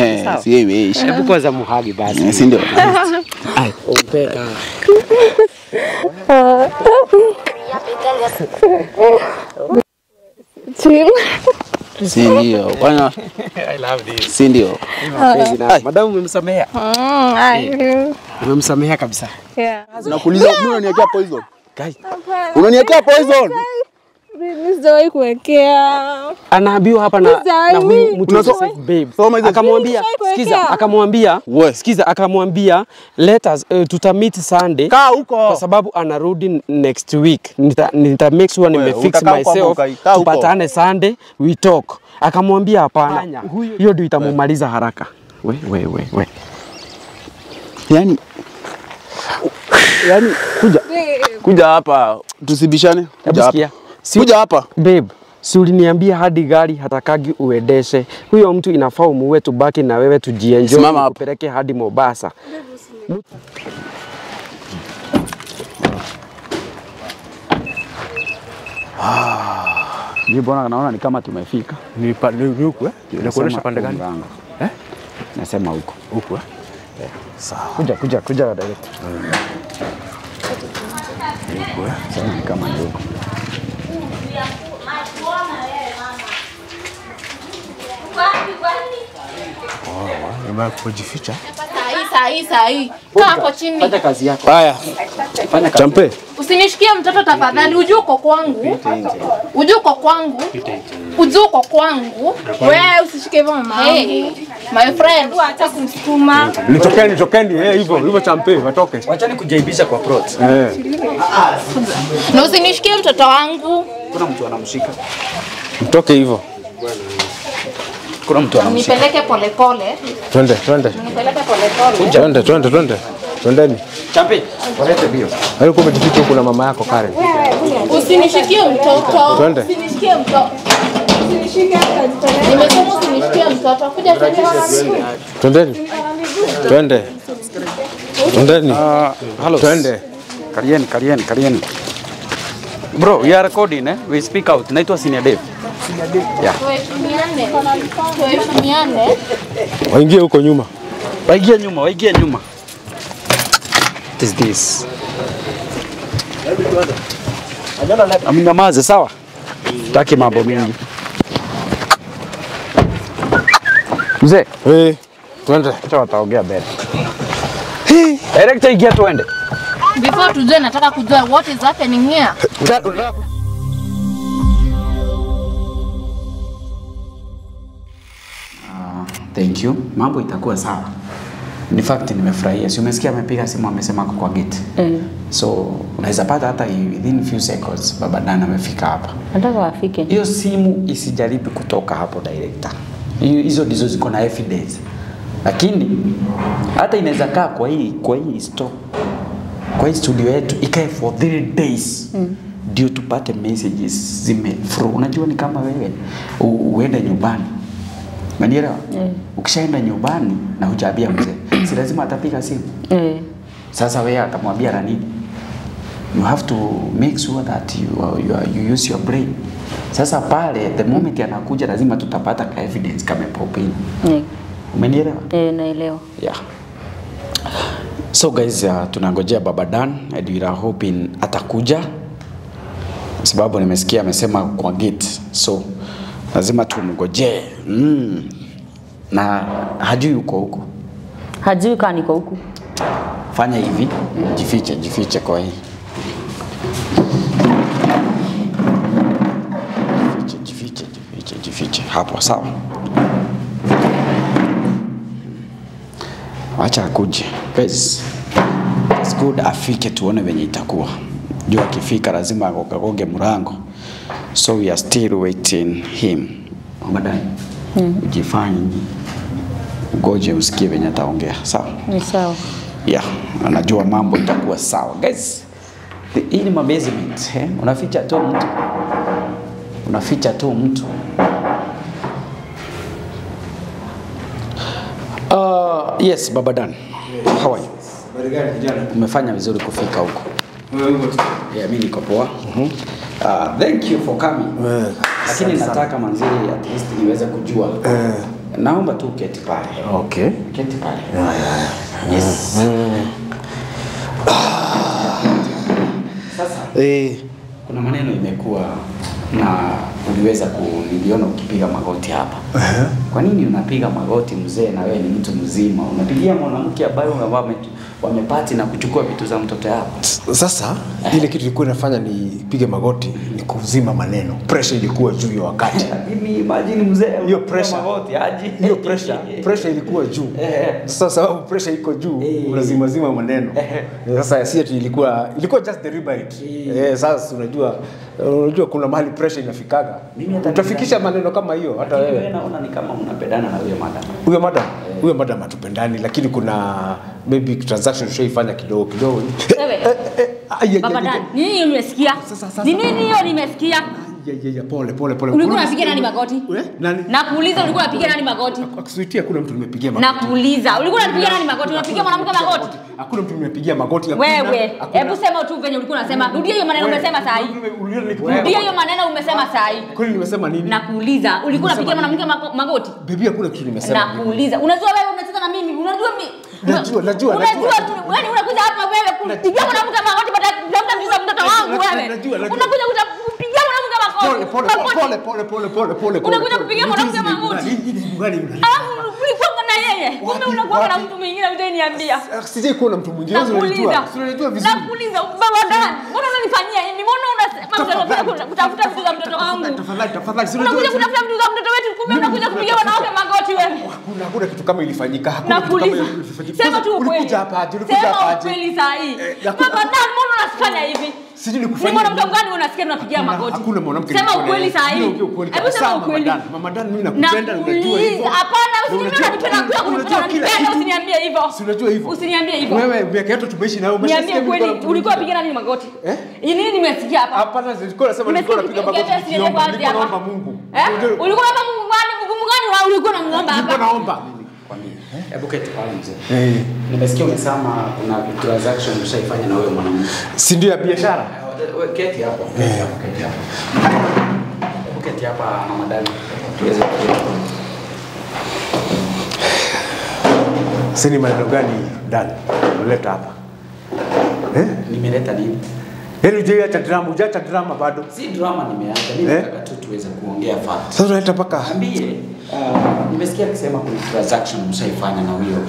Eh, Sawa. si imeisha. Hebu kwanza muhagi basi. Eh, Si ndio? Ai, umpeka. Chill. Si ndio? Bwana, I love this. si ndio? Mapenzi na madamu umemsamehea. Mm, I Umemsamehea kabisa. Yeah. Nakuuliza, mbona unaniwekea poison? Guys, Unaniwekea poison? Mimi sijawahi kuwekea. anaambiwa hapa na, Sasa na huyu hivi- mtu Unaso- safe babe. Soma hizo- Akamwambia, Nishawahi sikiza, kuwekea. akamwambia, We. sikiza, akamwambia let us uh, tutamit Sunday Kaa huko. kwa sababu anarudi next week. Nita, nita make sure We, nimefix utakaa huko ama myself ukai- kaa huko. tupatane Sunday we talk. Akamwambia hapana, hiyo ndio itamumaliza haraka. We, we, we, we. Yaani yaani kuja kuja hapa tusibishane. Kuja Hebu hapa. sikia. Si- Kuja hapa. Babe, si uliniambia hadi gari hatakagi uendeshe. Huyo mtu inafaa umuue, tubaki na wewe tujienjoy, Simama hapo. tupeleke hadi Mombasa. Mimi bwana naona ni kama tumefika. Ni pa- ni ni huku eh? Inakuonyesha Nasema pande gani? mganga. Eh? Nasema huko. Huku eh? Kuja, kuja, kuja direct. Sema ni kama ni huko. Jamaa kujificha. Sahi, sahi, sahi. Kaa hapo chini. Fanya kazi yako. Haya. Fanya kazi. Champe. Usinishikie mtoto tafadhali. Ujue uko kwangu. Ujue uko kwangu. Ujue uko kwangu. Wewe usishike hivyo mama. Hey, my friend. Hata kumsukuma. Nitokeni, nitokeni. Eh, hivyo, hivyo champe, watoke. Wachani kujaibisha kwa plot. Eh. Na usinishikie mtoto wangu. Kuna mtu anamshika. Mtoke hivyo. Kuna mtu anamshika. Nipeleke polepole. Twende, twende. Nipeleke polepole. Twende, twende, twende. Twendeni. Champe, walete bio. Alikuwa umejificha huku na mama yako Karen. Usinishikie mtoto. Twende. Usinishikie mtoto. Nimesema usinishikie mtoto. Kuja twende. Twendeni. Twende. Twendeni. Hello. Twende. Karieni, karieni, karieni. Bro, we are recording eh? We speak out. Naitwa Senior Dave. Tuheshimiane. Tuheshimiane. Waingie huko nyuma. Waigie nyuma, waigie nyuma. What is this? Amnyamaze sawa? Taki mambo mingi. Mzee, Eh, twende. acha wataongea mbele. Director ingia tuende. Before tujue nataka kujua what is happening here. Thank you. Mambo itakuwa sawa. In fact nimefurahia. Si umesikia amepiga simu amesema ako kwa gate. Eh, So unaweza pata hata within few seconds baba Dan amefika hapa. nataka wafike. Hiyo simu isijaribu kutoka hapo director. Hiyo- Hizo ndizo ziko na evidence. Lakini hata inaweza kaa kwa hii kwa hii store kwa hii studio yetu ikae for three days ndio tupate messages zime through. Unajua ni kama wewe u- uende nyumbani Umenielewa? Eh. Ukishaenda nyumbani na hujaambia mzee, si lazima atapiga simu. Eh, Sasa wewe atamwambia na nini? You have to make sure that you, are- you, are- you use your brain. Sasa pale the moment anakuja lazima tutapata ka evidence kama pop in. eh, Umenielewa? eh, naelewa. Yeah. So guys, uh, tunangojea Baba Dan and we are hoping atakuja sababu nimesikia amesema kwa gate, so lazima tumngojee mm. na hajui uko huko. Hajui kaa niko huku. Fanya hivi, jifiche, jifiche kwa hii. Jifiche, jifiche, jifiche, jifiche hapo, sawa. Wacha akuje. Guys, it's good afike tuone venye itakuwa. Juu akifika lazima agogagoge mlango. So we are still waiting him. Madam, ujifanye ugoje usikie venye ataongea, sawa? Ni sawa. yeah, anajua mambo itakuwa sawa guys. the- Hii ni mabasement eh? Unaficha tu mtu, unaficha tu mtu. Uh, yes, Baba Dan. How are you? Umefanya vizuri kufika huko. Yeah, mimi niko poa. Uh, thank you for coming. Lakini nataka manzili at least niweze kujua Naomba tu uketi pale. Okay. Keti pale. Yes. Sasa Eh, kuna maneno imekuwa na uliweza kuniliona ukipiga magoti hapa. Kwa nini unapiga magoti mzee, na wewe ni mtu mzima, unapigia mwanamke ambaye wame, wamepati na kuchukua vitu za mtoto yako? sasa ile kitu ilikuwa inafanya nipige magoti ni kuzima maneno. Pressure ilikuwa juu ya wakati. Lakini imagine mzee, Hiyo unapiga pressure. magoti aje? Hiyo pressure, pressure ilikuwa juu. Eh. Sasa sababu pressure iko juu, Eh. unazima zima maneno. Eh. Sasa si ati ilikuwa ilikuwa just deliberate. Eh, sasa unajua unajua kuna mahali pressure inafikaga. Mimi hata Utafikisha maneno kama hiyo hata Lakini wewe. wewe naona ni kama mnapendana na huyo madam. Huyo madam, huyo madam hatupendani, lakini kuna maybe transaction tushaifanya kidogo kidogo. Wewe. Ai, ai, Baba ai, Dan, ni nini nimesikia? Sasa, sasa. Ni nini hiyo nimesikia? Ya, ya, ya, pole pole pole. Ulikuwa Kuna- unapiga nani magoti? Eh? Nani? Nakuuliza ulikuwa unapiga nani magoti? Akusuitia kuna mtu nimepigia magoti. Nakuuliza ulikuwa unapiga nani magoti? Unapiga mwanamke magoti? Hakuna mtu nimepigia magoti. hakuna- Wewe, hakuna- hebu sema tu venye ulikuwa unasema. Rudia hiyo maneno Wewe, umesema saa hii. uliona nikipigia Rudia hiyo magoti? maneno umesema saa hii. Kwani nimesema nini? Nakuuliza ulikuwa unapiga mwanamke mago- magoti? Bibi hakuna kitu nimesema. Nakuuliza. Unajua wewe unacheza na mimi. Unajua mimi. Najua, najua, Unajua najua. tu wewe unakuja hapa wewe kupiga mwanamke magoti baada ya kutafuta vitu za mtoto wangu Najua, wewe. najua, najua. Unakuja kuta- kupiga mwanamke magoti. Pole pole Magoti. pole pole pole pole pole. Unakuja kupigia mwanamke magoti. Hii ni gani una? Alafu ulikuwa na yeye. Kumbe Wapi, unakuwa na wapi? mtu mwingine hujaniambia. Ah, Sijai kuona mtu mwingine. Wewe unajua. Nakuuliza. Si unajua vizuri. Nakuuliza baba Dan, mbona unanifanyia hivi? Mbona unasema Tafadhali, mtoto kutafuta vitu za mtoto wangu? Tafadhali tafadhali. Si unajua. Unakuja kutafuta vitu za mtoto wetu, kumbe unakuja kupiga wanawake magoti wewe. Hakuna hakuna kitu kama ilifanyika. Hakuna kitu kama Nakuuliza. ilifanyika. Sema tu ukweli. Ulikuja hapa aje? Ulikuja Sema hapa aje? ukweli saa hii. Eh, hakuna- Baba Dan, mbona unafanya hivi? Sijui Ni nikufanyie mwanamke nini. gani unasikia unapigia Hakuna- magoti? Hakuna mwanamke Sema nilikuwa ukweli naye. saa hii. Niongee ukweli Hebu kabisa, sema Mama ukweli. Dan. Mama Dan, mimi nakupenda, unajua hivyo. Nakuuliza. Hapana, usiniambie Unajua- unanipenda pia unajua kunipenda, kila unanipenda, kitu. usiniambie hivyo. Si unajua hivyo. Usiniambie hivyo. Wewe miaka yetu tumeishi nayo Niambie umeshasikia kweli, nilikuwa na ulikuwa mtu piga nani magoti? Eh? Ni nini nimesikia hapa? Hapana, nilikuwa nasema nilikuwa napiga magoti Ukiambia siende nikiomba, kwanza nilikuwa hapa. naomba Mungu. Eh? Unajua- Ulikuwa unaomba Mungu gani? Mungu gani wa ulikuwa unamuomba Nilikuwa hapa? naomba. Kwambie. Hebu keti pale mzee. Eh. Nimesikia umesema kuna transaction ushaifanya na huyo mwanamke. Si ndio ya biashara? We- Keti hapo. Keti hapo, keti hapo. Hebu keti hapa mama dani. Tuweze kujua. Si ni maneno gani ndani? Uleta hapa. Eh? Nimeleta nini? Yaani hujaiacha drama, hujaacha drama bado. Si drama nimeacha. Mimi Eh? nataka tu tuweze kuongea fact. Sasa unaleta mpaka Ambie, uh, nimesikia akisema kuna transaction mshaifanya na huyo.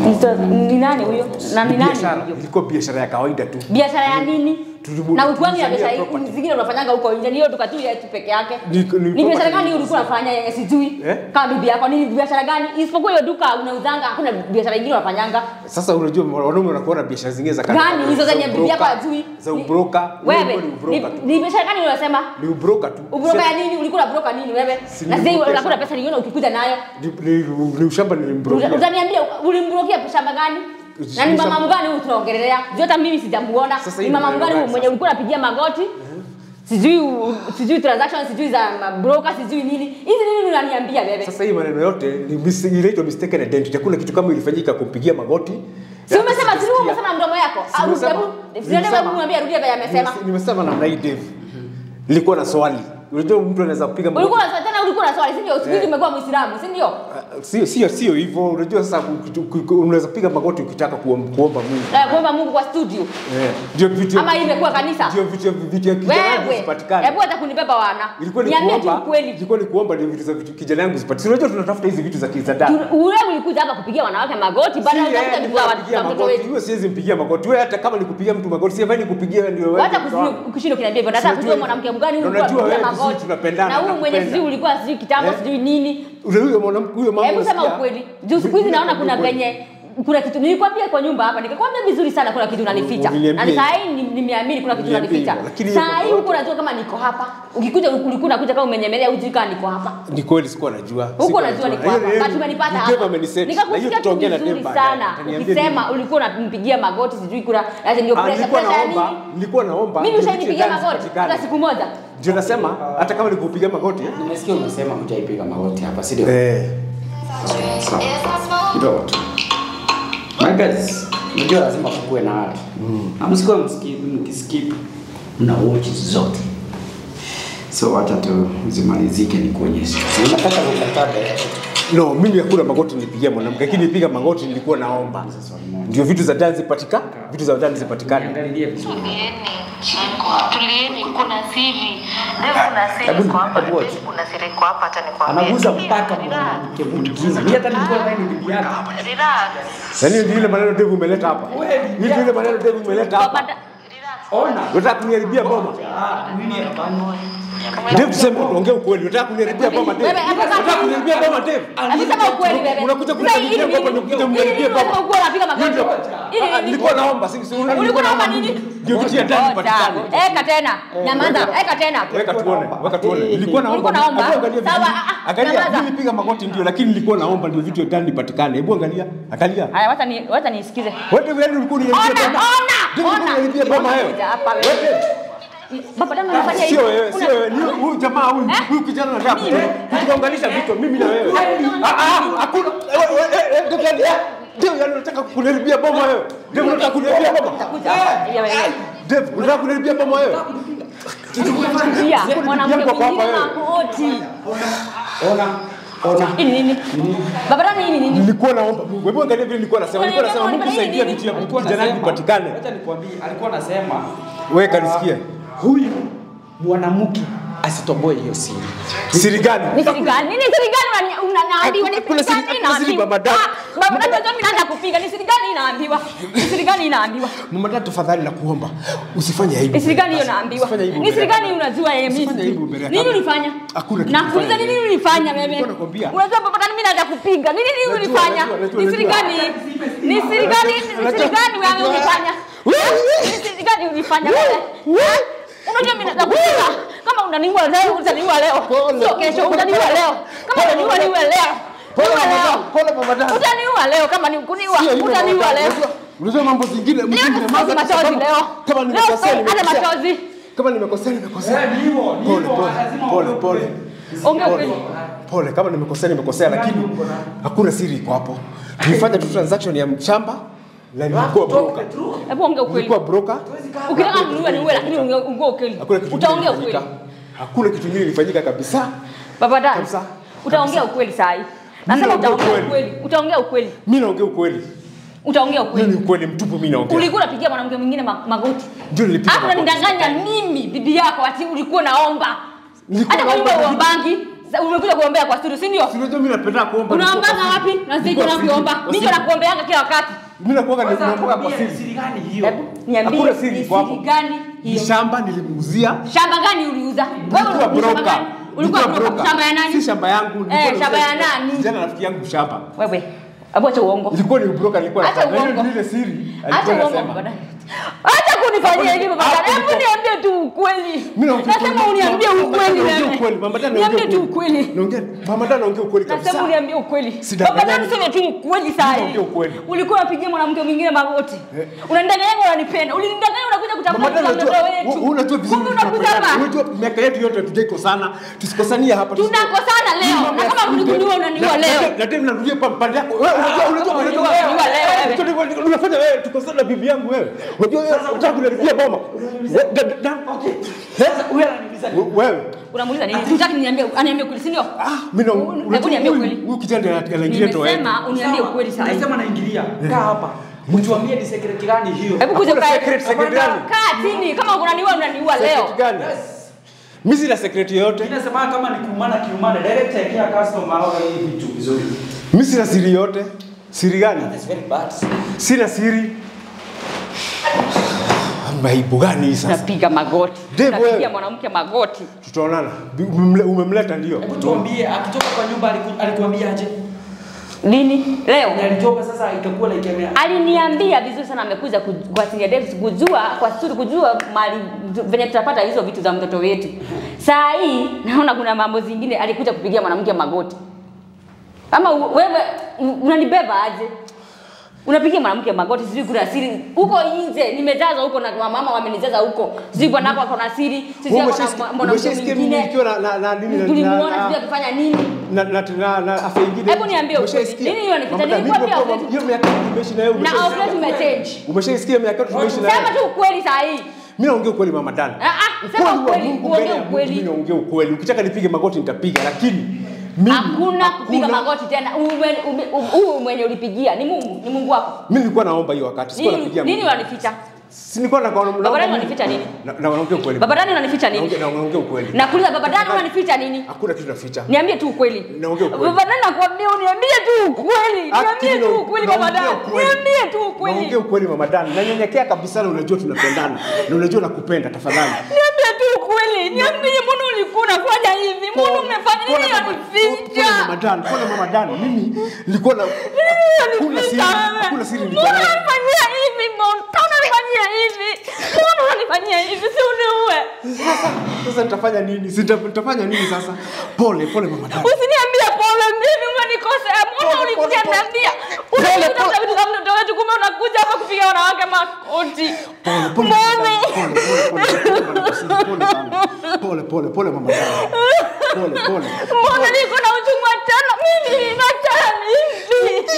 Ni nani huyo? Na ni nani? biashara, ilikuwa biashara ya kawaida tu. Biashara ya nini? Tulimu- Na ukwangi ya tulizalia biashara property. zingine unafanyanga huko nje, ni hiyo duka tu yetu peke yake. Ni- ni Ni biashara property. gani ulikuwa unafanya yenye sijui? Eh? Kama bibi yako nini biashara gani? Isipokuwa hiyo duka unauzanga, hakuna biashara nyingine unafanyanga. Sasa unajua wanaume wanakuwa na biashara zingine za Gani hizo za zenye bibi yako ubroka, hajui? Za Ni- ubroka. Wewe, Ni ni ubroka tu. ni biashara gani unasema? Ni ubroka tu. Ubroka ya Si- nini? Ulikuwa unabroka nini wewe? Si Na ni sasa ubroka unakula sana. pesa nyingine ukikuja nayo. Ni, ni, ni ushamba nilimbrokia. Uta- Utaniambia ulimbrokia shamba gani? Na ni mama mgani huyu tunaongelea? Juu hata mimi sijamuona. Sasa Ni hii mama ni mgani maneno huyu gani mwenye ulikuwa unapigia magoti? Sijui u- sijui transaction sijui za broker sijui nini. Hizi nini unaniambia wewe? Sasa hii maneno yote ni mis- inaitwa mistaken identity. Hakuna kitu kama ilifanyika kumpigia magoti. Si umesema si wewe umesema na mdomo yako? Au Nimesema- hebu nimesema- hebu mwambie arudie vile amesema. Nimese- Nimesema namna hii Dave. Nilikuwa na swali. Unajua mtu anaweza kupiga magoti. Ulikuwa na tena ulikuwa na swali, si ndio? Siku hizi umekuwa Muislamu, si ndio? Ah, Sio sio sio hivyo. Unajua sasa ku- ku- ku- unaweza piga magoti ukitaka kuom- kuomba Mungu. Na kuomba Mungu kwa studio. Eh, Ndio vitu Ama hii imekuwa kanisa? Ndio vitu vitu ya kijana yangu Wewe, zipatikane. hebu hata kunibeba wana. Ilikuwa ni Niambie tu kuomba. ukweli. Ilikuwa ni kuomba ndio vitu za vitu kijana yangu zipatikane. Unajua tunatafuta hizi vitu za kizada. Ule ulikuja hapa kupigia wanawake magoti baada ya kutafuta vitu za watu- za mtoto wetu. Wewe siwezi mpigia magoti. Wewe hata kama nikupigia mtu magoti, si afanye nikupigia ndio wewe. Wacha kushinda ukiniambia hivyo. Nataka Unajua kujua hivyo. mwanamke mgani huyu Unajua ulikuwa wewe unapigia vizuri magoti. tunapendana, Na huyu mwenye nakupenda. sijui ulikuwa sijui kitambo Eh? sijui nini. Ule huyo mwanamke huyo mama. Hebu sema unasikia? ukweli. Juu siku hizi naona kuna Ukweli. venye kuna kitu nilikwambia kwa nyumba hapa nikakwambia vizuri sana kuna kitu unanificha. Uliniambia Na hivyo. saa hii ni- nimeamini kuna kitu Uliniambia unanificha. hivyo, lakini Saa hiyo hii huko unajua kama niko hapa. Ukikuja ulikuwa unakuja kama umenyemelea hujui kama niko hapa. Ni kweli sikuwa najua. Huko Sikuwa unajua niko Na hiyo- hapa. hiyo- Kati umenipata ni hapa. Dave ameniset. Na hiyo Nikakusikia tu tutaongea na vizuri Dave baadaye. sana. Ataniambia Ukisema nini. ulikuwa unampigia magoti sijui kuna ati ndio Ah, pressure nilikuwa pressure ya naomba, nini? nilikuwa naomba. Mimi ndio ushanipigia vitu magoti zipatikane. hata siku moja. Ndio nasema hata kama nikupigia magoti eh? Nimesikia umesema hujaipiga magoti hapa, si ndio? Eh. Sawa. Kidogo tu. My guys, unajua lazima kukuwe na watu. Na msikuwe mskip, mkiskip mna watch zote. So wacha tu zimalizike ni kuonyesha. Si unataka kukataza No, mimi hakuna magoti nilipigia mwanamke, lakini nipiga magoti nilikuwa naomba. Ndio vitu za ndani zipatika, vitu za ndani zipatikane. Niangalie vizuri. Tulieni, kuna siri. Leo kuna siri kwa hapa. Leo kuna siri kwa hapa hata nikwambie. Anaguza Tulia, mpaka relax. mwanamke mwingine. Mimi hata nilikuwa nadhani ni bibi yake. Relax. Yaani ndio ile maneno Dave umeleta hapa. Hii ndio ile maneno Dave umeleta hapa. Baba, Ona. Unataka kuniharibia boma. Ah, nini hapana. Dave tuseme ongea ukweli. Unataka kuniharibia boma Dave. Wewe, hebu sasa- Unataka kuniharibia boma Dave. hebu sema ukweli wewe. Unakuja Sasa hii kuniharibia ni boma nini? unakuja Hii ni kuniharibia nini unasema boma. ukuwa unapiga magoti? Hii ni Ah, nini? Nilikuwa naomba, si si Ulikuwa naomba nini? Ndio vitu ya ndani Ngoja. zipatikane. Eka tena. Nyamaza, eka tena. Weka tuone, weka tuone. Nilikuwa naomba. Ulikuwa naomba? Hebu angalia Sawa, vizuri. ah, ah, Angalia, nyamaza. mimi nipiga magoti ndio, lakini nilikuwa naomba ndio vitu ya ndani vipatikane. Hebu angalia, angalia. Haya, wacha ni wacha nisikize. Wewe Dave, yaani ulikuwa uniharibia Ona, boma. ona, Dave, ulikuwa ona. uniharibia boma wewe. Kuja hapa wewe. Wewe Dave. Baba dama unafanya hivi. Sio wewe, Una- sio wewe. Ni huyu jamaa huyu, Eh? huyu kijana anataka Mimi? kuunganisha vitu mimi na wewe. Ah ah, hakuna. eh, eh, eh, Dave, yaani, eh, Dave, yaani unataka kuniharibia boma wewe. Dave, unataka kuniharibia boma. Kuja hapa. Ya wewe. Dave, unataka kuniharibia boma wewe. Pia mwanamke Yangu hapa mwingine wewe. magoti. Ona. Ona. Hii ni nini? Baba dama hii ni nini? Nilikuwa naomba Mungu. Hebu angalia vile nilikuwa nasema. Nilikuwa nasema Mungu Nini? saidia vitu ya Alikuwa kijana anasema- vipatikane. Acha nikwambie, alikuwa anasema Wewe kanisikia. huyu mwanamke asitoboe hiyo siri. Siri gani? Ni siri gani? Nini siri gani unani- unaniambiwa? Ni Kuna siri siri- gani kuna siri inaambiwa? Baba Dada. Ah, Baba dada unajua mimi naanza kupiga. Ni siri gani inaambiwa? Ni siri gani inaambiwa? Mama dada tafadhali nakuomba usifanye aibu. Ni siri gani hiyo naambiwa? Usifanye aibu Ni siri mbele ya gani unajua yeye mimi? Usifanye aibu mbele ya Nini kamera. ulifanya? Hakuna kitu Nakuuliza ulifanya. nini ulifanya wewe? Nilikuwa nakwambia. Unajua baba dada mimi naanza kupiga. Nini nini Najua, ulifanya? najua, najua, Ni siri najua. gani? Ni siri gani? Ni siri gani wewe ulifanya? Ni siri gani ulifanya wewe? Unajua mimi naanza kupiga. Kama unaniua leo, utaniua leo. Sio kesho, utaniua leo. Kama unaniua niue leo. Pole Niue mama leo. dada, pole mama dada. Utaniua leo kama ni kuniua. Sio hivyo mama Utaniua dada. leo. Unajua- Unajua mambo zingine Leo mzingine tusipazi machozi leo. Kama Leo nimekosea tusipazi nimekosea. machozi. Kama nimekosea nimekosea. Ni hivyo, ni Pole hivyo, pole lazima pole uwe pole. Ongea Pole. ukweli. Pole kama nimekosea nimekosea lakini hakuna siri iko hapo. Tulifanya tu transaction ya shamba na nilikuwa broker. Hebu ongea ukweli. Nilikuwa broker. Ukitaka kuniua niue lakini ongea ongea ukweli. Hakuna kitu kingine Utaongea ukweli. kilifanyika. Hakuna kitu kingine kilifanyika kabisa. Baba dada. Kabisa. Utaongea ukweli saa hii. Nasema naongea utaongea ukweli. ukweli. Utaongea ukweli. Mimi naongea ukweli. Utaongea Hiyo ukweli. ni ukweli mtupu mimi naongea. Ulikuwa unapigia mwanamke mwingine ma- magoti. Ndio nilipiga Hapo magoti. unanidanganya mimi bibi yako ati ulikuwa naomba. Nilikuwa Hata kama naomba uombangi, umekuja kuombea kwa studio, si ndio? Unajua mimi napenda kuomba. Unaombanga nilikuwa wapi? kwa Na sisi Nilikuwa tunakuomba. siri. Mimi ndio nakuombeanga kila wakati. Mimi nakuaga Kwanza naomba kwa kwambie siri. ni siri gani hiyo? Hebu niambie Hakuna siri ni iko hapo. siri gani Ni hiyo? shamba nilimuuzia. Shamba gani uliuza? Wewe Nilikuwa ulikuwa shamba broker. gani? Ulikuwa Nilikuwa broker. Shamba ya nani? Si shamba yangu. nilikuwa Eh, shamba ya nauzia- nani? Kijana rafiki yangu shamba. Wewe, hebu acha uongo. Ilikuwa ni broker alikuwa Acha anafanya. uongo. Ile ile siri. Acha alikuwa uongo anasema. baba. Acha kunifanyia hivi baba. Hapo Hebu ndipo- niambie tu ukweli. Mimi naongea Nasema ukweli. uniambie Mama dada ukweli naongea wewe. ukweli. Mama dada Niambie naongea tu ukweli. Naongea mama dada naongea ukweli kabisa. Nasema uniambie ukweli. Sidanganyani. Baba dada niseme tu ukweli saa hii. Naongea ukweli. Ulikuwa unapigia mwanamke mwingine magoti. Unanidanganya unanipenda. Ulinidanganya unakuja Mama kutafuta dada mtoto unajua wetu. u- unajua vizuri Kumbe unakuja tunapendana. hapa. Unajua miaka yetu yote hatujaikosana. Tusikosanie hapa. tusiko- Tunakosana leo. Hii mambo Na ya kama siri. unikuniua unaniua Na- leo. na- Na tena narudia pa pande yako. Wewe unajua unajua unajua Unaniua, unaniua leo wewe. Unajua, Unafanya wewe tukosana na bibi yangu wewe. Unajua wewe unataka kuniharibia boma. We- da- da- da- Sasa huyu ananiuliza We- Wewe. Unamuuliza nini? Hutaki niambie, aniambie ukweli, si ndio? Ah, mimi na Hebu unajua niambie huyu- ukweli. Huyu kijana ndiye anaingilia ndoa yetu. Nimesema uniambie ukweli saa hii. Nasema naingilia. Kaa hapa. Mtuambie ni secret gani hiyo? Hebu kuja Hakuna ukae. secret, secret gani? Kaa chini. Kama unaniua unaniua leo. Secret gani? Mimi sina secret yoyote. Inasema kama ni kuumana kiumana, direct ya customer au hii vitu vizuri. Mimi sina siri yoyote. Siri gani? That's very bad. Sina siri. Maibu gani hii sasa? Napiga magoti. Dave, Napigia wewe. mwanamke magoti. Tutaonana. Bi- umemle- Umemleta ndio. Hebu tuambie akitoka kwa nyumba aliku- alikuambia aje? Lini? Leo. Na alitoka sasa ikakuwa like ame Aliniambia vizuri sana amekuja ku- kwa Senior Davis kujua kwa suri kujua mali venye tutapata hizo vitu za mtoto wetu. Saa hii naona kuna mambo zingine alikuja kupigia mwanamke magoti. Ama u- wewe u- unanibeba aje? Unapigia mwanamke magoti, sijui kuna siri huko nje, nimejaza huko na mama wamenijaza huko, sijui bwanako ako na siri, sijui ako na Umeshasikia- mwanamke umeshasikia mimi mwingine, nikiwa na na na nini na- tulimuona na- sijui akifanya nini. na na na na afya ingine. Hebu niambie ukweli. Umeshaisikia? Nini hiyo ni Mama, kita- mimi nilikuwa pia nimekuwa- outlet- hiyo miaka yetu tumeishi na wewe. Na umeshaisikia? outlet umechange. Umeshaisikia miaka yetu tumeishi na Sema wewe. tu ukweli saa hii. Mimi naongea ukweli mama Dan. Ah, ah, sema Ukweli wa ukweli, Mungu uongee mbele ya Mungu, ukweli. Mimi naongea ukweli. Ukitaka nipige magoti nitapiga lakini Mimi- Hakuna kupiga hakuna. magoti tena. Ume- ume- Huyu mwenye ulipigia ni Mungu, ni Mungu wako. Mimi nilikuwa naomba hiyo wakati. Sikuwa Nini napigia. nini Mungu. wanificha? Si nilikuwa na Baba Dani wanificha nini? Na na naongea ukweli. Baba Dani unanificha nini? Naongea naongea ukweli. Nakuuliza Baba Dani unanificha nini? Hakuna kitu naficha. Niambie tu ukweli. Naongea ukweli. Baba Dani nakwambia uniambie tu ukweli. Niambie Akili tu na- ukweli naongea Baba Dani. ukweli. Niambie tu ukweli. Naongea ukweli mama Dan. Nanyenyekea kabisa na unajua tunapendana. Na unajua nakupenda tafadhali. Niambie tu ukweli. Niambie mbona ulikuwa unafanya hivi? Mbona umefanya nini Pole mama- pole unanificha? mama Dan, pole mama Dan. Mimi nilikuwa na hakuna siri, hakuna siri nilikuwa Mbona nayo. unanifanyia hivi? Mbona unanifanyia hivi? Mbona unanifanyia hivi? Si uniue. Sasa nitafanya nini? Si nita- nitafanya nini sasa? Pole pole mama Dan. Usiniambie pole, mimi umenikosea. Mbona Pole, ulikuja pole, pole. niambia? Pole, Unakuta pole. vitu za mtoto wetu, kumbe unakuja hapa kupiga wanawake makoti. Pole pole mama Dan. Pole pole pole pole pole sana. Pole pole pole mama Dan. Pole pole. Mbona niko na uchungu wa tano? Mimi nina tano hivi.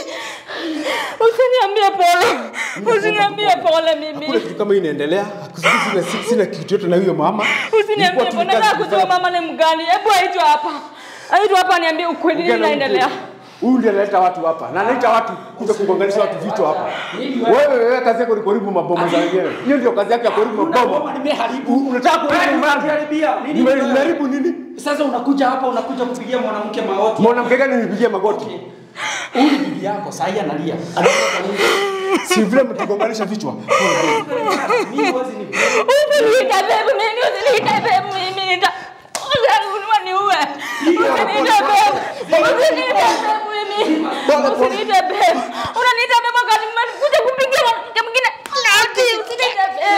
Usiniambie pole. Usiniambie pole Hakuna mimi. kitu kama hii inaendelea. Sina, sina, sina kitu yote na huyo mama. Usiniambie Ilikuwa tu pole. kazi Nataka kujua kufanya- mama ni mgani. Hebu aitwe hapa. Aitwe hapa niambie ukweli nini Ongea na inaendelea. mtu. Huyu ndiye analeta watu hapa na analeta watu kuja kugonganisha watu vichwa hapa. Wewe wewe kazi yako ni kuharibu maboma za wengine. Hiyo ndio kazi yake ya kuharibu maboma. nimeharibu. U- Unataka kuharibu mali. Kuharibia. Nini Nime- mbaya? Nimeharibu nini? Sasa unakuja hapa unakuja kupigia mwanamke magoti. Mwanamke gani nipigie magoti? Huyu ni bibi yako, saa hii analia. Analia kwa nini? Si vile mtugonganisha vichwa. Pole pole. Mimi huwezi ni Usiniite babe mimi, usiniite babe mimi. Nita- Usianunua niue. Usiniite babe. Usiniite babe mimi. Usiniite babe. Unaniita babe wakati mmekuja kupigia mwanamke mwingine. Ati, usiniite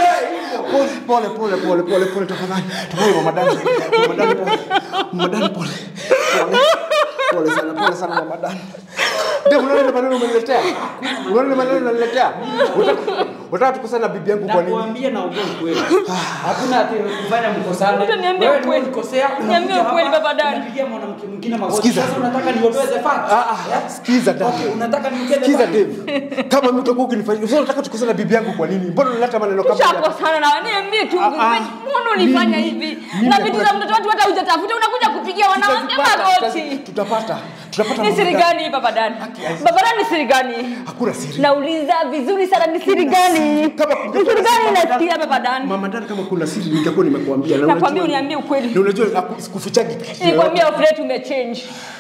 babe. Pole pole pole pole pole tafadhali. Tafadhali mama dani. Mama dani pole. Mama dani pole. Pole. Pole sana pole sana mama dani. Ndio unaona maneno umeniletea? Unaona maneno unaniletea? Unataka- Unataka tukosane na bibi yangu kwa nini? Nakuambia na ongea ukweli. Hakuna ati kufanya mkosane. Utaniambia Wewe ndio ukweli. ulikosea. Niambie unakuja ukweli, hapa, baba Dani. Unapigia mwanamke mwingine magoti. Sikiza. Sasa unataka niondoe the fact. Ah ah, sikiza dada. Okay, unataka niongee the Sikiza fact. Dave. Kama mimi utakuwa ukinifanyia, sasa unataka tukosane na bibi yangu kwa nini? Mbona unaleta maneno kama haya? Tushakosana na niambie tu Ah, ah. mbona ulifanya Mimi- hivi? mimi Na vitu za hakuna- mtoto watu hata hujatafuta unakuja kupigia wanawake Tutazipata, magoti. tutazi- Tutapata. Tutapata. Ni mambo siri gani? gani hii baba Dani? Baba Dani ni siri gani? Hakuna siri. Nauliza vizuri sana ni siri gani? Kama Ni kungekuwa siri na siri, gani Mama Dan- nasikia baba Dani? Mama Dani, kama kuna siri ningekuwa nimekuambia. Na Nakwambia unajua- uniambie ukweli. Na unajua naku- sikufichagi kitu Nilikwambia ufret umechange.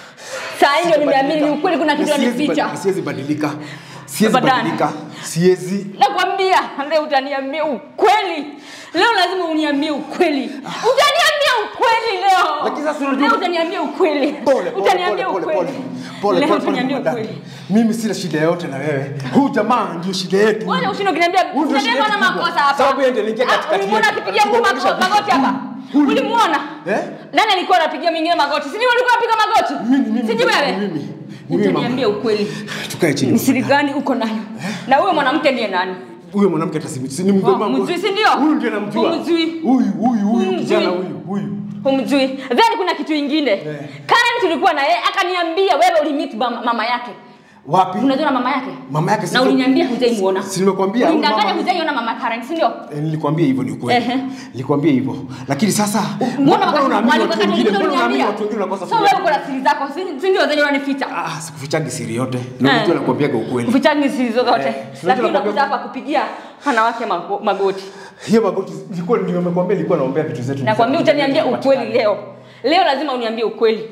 Saa hii ndio nimeamini ni ukweli kuna kitu Na siwezi anificha. badi- Siwezi badilika. Siwezi Baba Dan. badilika. Siwezi. Nakwambia leo utaniambia ukweli. Leo lazima uniambie ukweli. Utaniambia ukweli leo. Lakini sasa unajua- Leo utaniambia ukweli. Pole pole Utaniambia pole pole ukweli. pole. Pole Leo pole pole. utaniambia Mama Dan. ukweli. Mimi sina shida yoyote na wewe. Huyu jamaa ndio shida yetu. Wewe ushinda ukiniambia Huyu ndio usiniambia shida na yetu makosa kubwa. hapa. Sababu yeye ndiye aliingia Ah, katikati Ulimuona yetu. akipigia mtu Tugonganisha mako- vitu. magoti hapa? Huyu. Ulimuona? Eh? Nani alikuwa anapigia mwingine magoti? Si ni ulikuwa unapiga magoti? Mimi mimi. Siji wewe? Ni mimi. Ni mimi mama. Utaniambia ukweli. Tukae chini. Ni siri gani uko nayo? Na huyo mwanamke ndiye nani? Huyo mwanamke hata si ni mgomba. Oh, mjui si ndio? Huyu ndiye namjua. Humjui. Huyu huyu huyu Humjui. kijana huyu huyu. Humjui. Then kuna kitu ingine. Karen tulikuwa na yeye akaniambia wewe ulimit mama mama yake. Wapi? Unajua na mama yake? Mama yake Na sio- uliniambia hujaimuona. Si nimekwambia huyu Ulidanganya mama- hujaiona mama Karen, si ndio? Eh, Nilikwambia hivyo ni ukweli. Ehe. Nilikwambia hivyo. Lakini sasa Mbona wakati unaamini walikuwa watu wengine? kanisa Mbona unaamini uliniambia? watu wengine unakosa So wewe kuelewa? uko na siri zako, si si ndio zenye unanificha? Ah, sikufichagi siri yote. Na Eh. unajua nakwambiaga ukweli. Kufichani siri zozote. Eh, Lakini unajua unakuja nakwambia- hapa kupigia wanawake mago- magoti. Hiyo magoti ilikuwa ndio nimekwambia ilikuwa naombea vitu zetu. Nakwambia utaniambia ukweli leo. Leo lazima uniambie ukweli.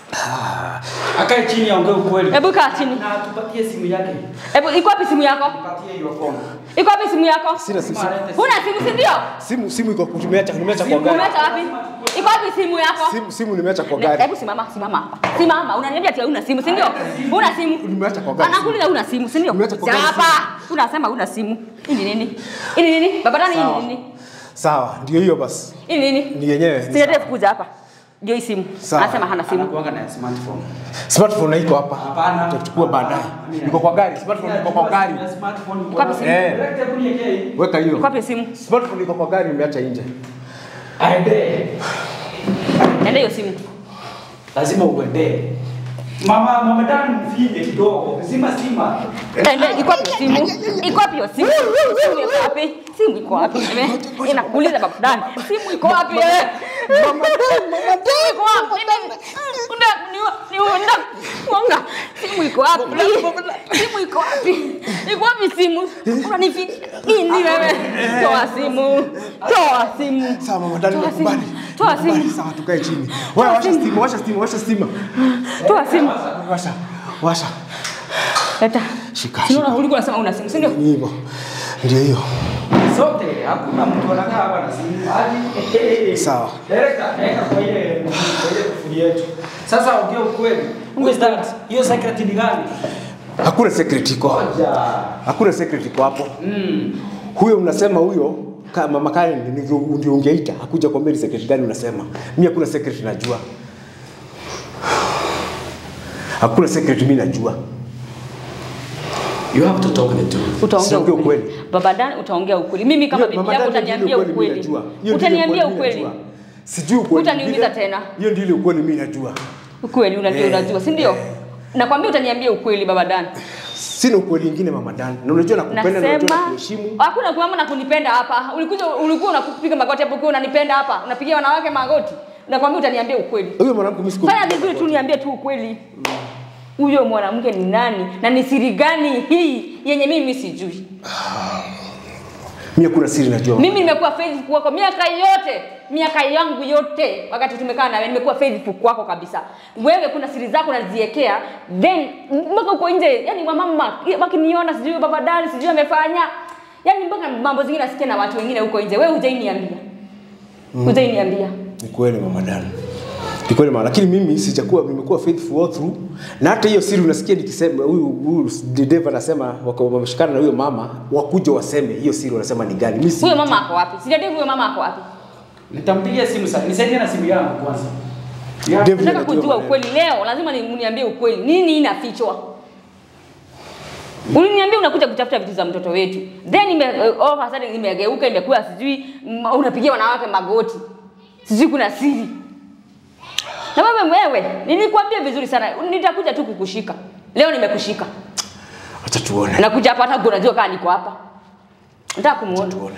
Akae chini aongee ukweli. Hebu kaa chini. Na tupatie simu yake. Hebu iko wapi simu yako? Tupatie hiyo phone. Iko wapi simu yako? Sina simu. Huna simu si ndio? Simu simu iko nimeacha nimeacha kwa gari. Umeacha wapi? Iko wapi simu yako? Simu simu nimeacha kwa Ne- gari. Hebu simama, simama hapa. Simama, unaniambia ati huna simu, si ndio? Huna simu. Nimeacha kwa gari. Anakuuliza huna simu, si ndio? Nimeacha kwa gari Hapa. Unasema huna simu. Hii ni nini? Hii ni nini? Baba nani hii Sawa. ni nini? Sawa, ndio hiyo basi. Hii ni nini? Ni yenyewe. ni Siende sawa. kuja hapa. Ndio hii simu. Sawa. Anasema hana simu. Anakuanga na smartphone. Smartphone iko hapa. Hapana. Tutachukua baadaye. Iko kwa gari. Smartphone iko kwa gari. Smartphone iko Wapi hapa. simu? Eh. Direct hebu niwekee hii. Weka hiyo. Iko wapi simu? Smartphone iko kwa gari nimeacha nje. Aende. Ende hiyo simu. Lazima uende. Mama mama Dan mfinye kidogo. Zima sima. Ende iko wapi simu? Iko wapi hiyo simu? Simu iko wapi? Simu iko wapi? Eh, Inakuuliza baba Dan. Simu iko wapi? eh? Mama Dan, mama Dan. Simu iko wapi? Unataka kuniua niunda mwanga. Simu iko wapi? Simu iko wapi? Iko wapi simu? Unanificha nini wewe? Toa simu. Toa simu. Sawa mama dani Toa simu. nakubali. Toa Nakubali. simu. Sawa tukae chini. Wewe washa stima, washa stima, washa stima. Toa simu. Washa. Washa. Leta. Shika, Si unaona ulikuwa unasema una simu, si ndio? Ni hivyo. Ndio hiyo. Sote hakuna mtu anakaa hapa na simu. Hadi Sawa. Director, weka kwa ile kwa ile kufuli yetu. Sasa ongea ukweli. Who is that? Hiyo secret ni gani? Hakuna secret iko. Ngoja. Hakuna secret iko hapo. Huyo mnasema huyo ka- mama Karen ndio ndio ungeita hakuja kuambia ni secret gani unasema. Mimi hakuna secret najua. Hakuna secret mimi najua. You have to talk the truth. Utaongea Siongea ukweli. ukweli. Baba Dan utaongea ukweli. Mimi kama Hiyo, bibi Mama yako Dani, ndio ile utaniambia ukweli mimi ukweli. najua. Hiyo ndio ile Utaniambia mimi ukweli. najua. Sijui ukweli. Utaniuliza Vile- tena. Hiyo ndio ile ukweli mimi najua. Ukweli unajua Eh. unajua, si ndio? Nakwambia utaniambia ukweli baba Dan. Sina ukweli ingine mama Dan. Na unajua nakupenda na unajua Nasema nakuheshimu. hakuna kuama na kunipenda hapa. Ulikuja ulikuwa unapiga magoti hapo ukiwa unanipenda hapa. Unapigia wanawake magoti. Nakwambia utaniambia ukweli. Huyo mwanamke mimi siku. Fanya vizuri tu niambie tu ukweli. Huyo mwanamke ni nani na ni siri gani hii yenye mimi sijui? Mimi hakuna siri najua. Mimi nimekuwa faithful kwako miaka yote, miaka yangu yote, wakati tumekaa nawe nimekuwa faithful kwako kabisa. Wewe kuna siri zako unaziwekea, then mpaka uko nje, yani wamama wakiniona, sijui baba dani, sijui amefanya, yani mpaka mambo zingine nasikia na watu wengine huko nje. Wewe hujainiambia, hujainiambia. Ni kweli mama Dan. Ni kweli mama, lakini mimi sijakuwa nimekuwa faithful all through. Na hata hiyo siri unasikia nikisema huyu huyu Dave anasema wako wameshikana na huyo mama wakuja waseme hiyo siri wanasema ni gani. Mimi si Huyo mama ako wapi? Sijadevu huyo mama ako wapi? Nitampigia simu sasa. Nisaidie na simu yangu kwanza. You have- Dave Nataka anajua kujua maneno. ukweli leo, lazima ni- mniambie ukweli. Nini inafichwa? Uliniambia unakuja kutafuta vitu za mtoto wetu. Then ime uh, all of a sudden imegeuka imekuwa sijui mm, unapigia wanawake magoti. Sijui kuna siri. Na wewe wewe, nilikwambia vizuri sana, nitakuja tu kukushika. Leo nimekushika. Acha tuone. Nakuja hapa hata unajua kama niko hapa. Nataka kumuona. Tuone.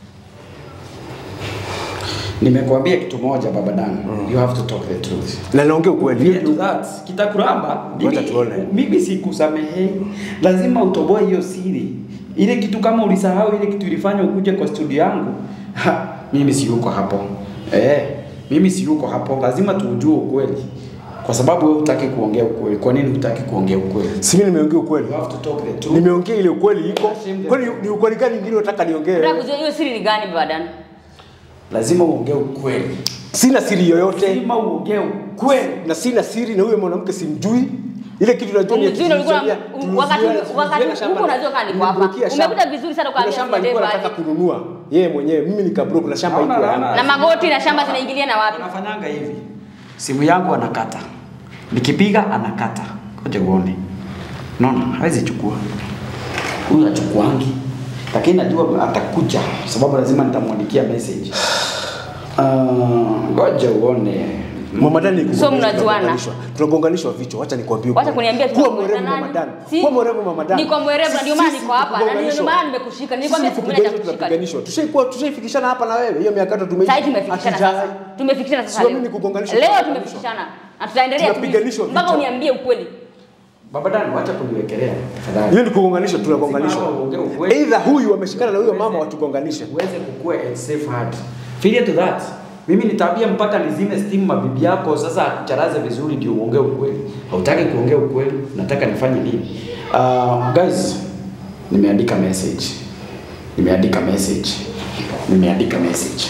Nimekuambia kitu moja baba Dan. You have to talk the truth. Na naongea ukweli. Yeah, to that. Kitakuramba. Wacha Mimi- tuone. Mimi sikusamehe. Lazima utoboe hiyo siri. Ile kitu kama ulisahau ile kitu ilifanya ukuje kwa studio yangu. Ha, mimi si yuko hapo. Eh, mimi si yuko hapo. Lazima tuujue ukweli. Kwa sababu wewe hutaki kuongea ukweli. Kwa nini hutaki kuongea ukweli? Si mimi nimeongea ukweli. You have to talk the truth. Nimeongea ile ukweli iko. Kwani ni ukweli gani nyingine unataka niongee? Nataka kujua hiyo siri ni gani baba Dan? Lazima uongee ukweli. Sina siri yoyote Lazima uongee ukweli. na sina siri na huyo mwanamke simjui. Ile kitu najua ni Umjui na ulikuwa tulizuia- wakati tulizuia- wakati tulizuia shamba. huko unajua kama niko hapa. Nilimbukia shamba. Umekuta vizuri sana Kuna ukaambia shamba Dave alikuwa aje. anataka kununua yeye mwenyewe. Mimi nikabro kuna shamba Hauna iko laana. yangu. Na magoti na shamba zinaingilia na wapi? Anafanyanga hivi. Simu yangu anakata. Nikipiga anakata. Ngoja uone. Unaona? Hawezi chukua. Huyu achukuangi. Lakini najua atakuja sababu lazima nitamwandikia message. Ah, ngoja uone. Mama Dan ni So mnajuana? Tunagonganishwa vichwa. Wacha nikwambie. Wacha ukweli. kuniambia kuwa tunakuwa mwerevu nani? Mama Dan. Si- Kuwa mwerevu Mama Dan. Niko mwerevu na ndio maana niko hapa na ndio maana nimekushika. Nilikwambia siku moja nitakushika. tunapiganishwa. Tushaikuwa tushaifikishana hapa na wewe. Hiyo miaka tatu tumeishi. Sasa tumefikishana sasa. Hatujai. Tumefikishana sasa Sio leo. mimi kugonganishwa, Leo tunapiganishwa. tumefikishana. Na tutaendelea tu Tunapiganishwa mpaka vichwa. uniambie ukweli. Baba Dan, wacha kuniwekelea. Tafadhali. Hiyo ni kugonganishwa, tunagonganishwa. Lazima uongee ukweli. Either huyu ameshikana na huyo mama watugonganishe. uweze kukua a safe heart. Failure to that. Mimi nitabia mpaka nizime stima bibi yako sasa akucharaze vizuri ndio uongee ukweli. Hautaki kuongea ukweli, nataka nifanye nini? Uh, guys, nimeandika message. Nimeandika message. Nimeandika message.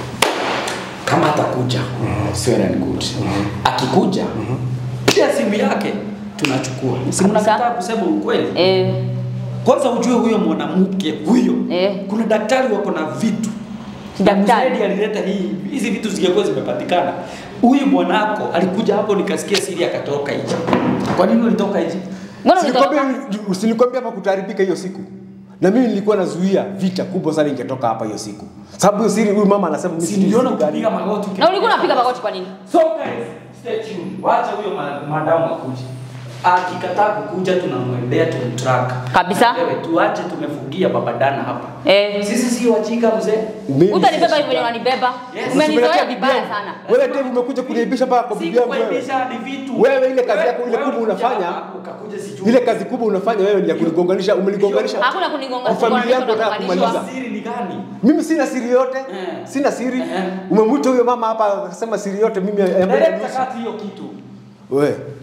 Kama atakuja, well and good. Akikuja, pia simu yake tunachukua. Si mnakataa kusema ukweli? Eh, Kwanza ujue huyo mwanamke huyo, Eh. kuna daktari wako na vitu Daktari. Mzee alileta hii hizi vitu zingekuwa zimepatikana. Huyu mwanako alikuja hapo, nikasikia siri akatoka nje. Kwa nini ulitoka nje? mbona ulitoroka? Usinikwambia usinikwambia hapa kutaharibika hiyo siku. Na mimi nilikuwa nazuia vita kubwa sana ingetoka hapa hiyo siku. Sababu hiyo siri huyu mama anasema mimi Si sijui niliona siri gani. ukipiga magoti. Na ulikuwa unapiga magoti kwa nini? So guys, stay tuned. Wacha huyo ma- madamu akuje. Akikataa kukuja tunamwendea tumtrack. Kabisa. Wewe tuache tumefungia babadana hapa. Eh. Sisi si wajinga mzee. Mimi Utanibeba hivyo venye unanibeba. Yes. Umenizoea Usimletea vibaya bibi sana. yangu. Wewe Dave umekuja kuniaibisha mpaka kwa Si bibi yangu wewe. kuaibisha ni vitu. Wewe ile kazi yako ile Wewe kubwa ulikuja unafanya, hapa, ukakuja sijui. Ile kazi kubwa unafanya wewe ni ya kunigonganisha, umenigonganisha. Hakuna kunigonga Kwa familia yangu nataka kugonganishwa. kumaliza. Siri ni gani? Mimi sina siri yote. Eh. Sina siri. Eh. Umemwita huyo mama hapa akasema siri yote mimi Direct kati hiyo kitu. wewe